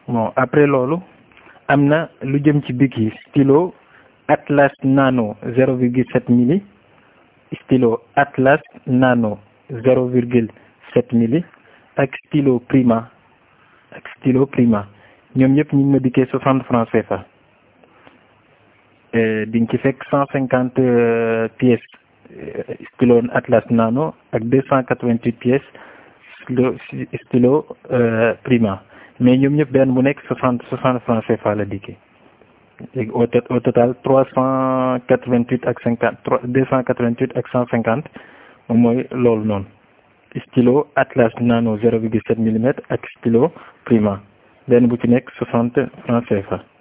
bon après loolu am na lu jëm ci bic yi stylo Atlas Nano zéro virgule sept milli stylo Atlas Nano zéro virgule sept milli ak stylo Prima ak stylo Prima ñoom ñëpp ñu ngi ma dikkee soixante francs CFA di nga ci fekk cent cinquante pièces stylo Atlas Nano ak deux cent quatre-vingt-huit pièces stylo stylo Prima mais ñoom ñëpp benn bu nekk soixante soixante francs CFA la dikkee léegi au au total trois cent quatre-vingt-huit ak cinquante trois deux cent quatre-vingt-huit ak cent cinquante moom mooy loolu noonu stylo Atlas Nano zéro virgule sept millimètres ak stylo Prima benn bu ci nekk soixante francs CFA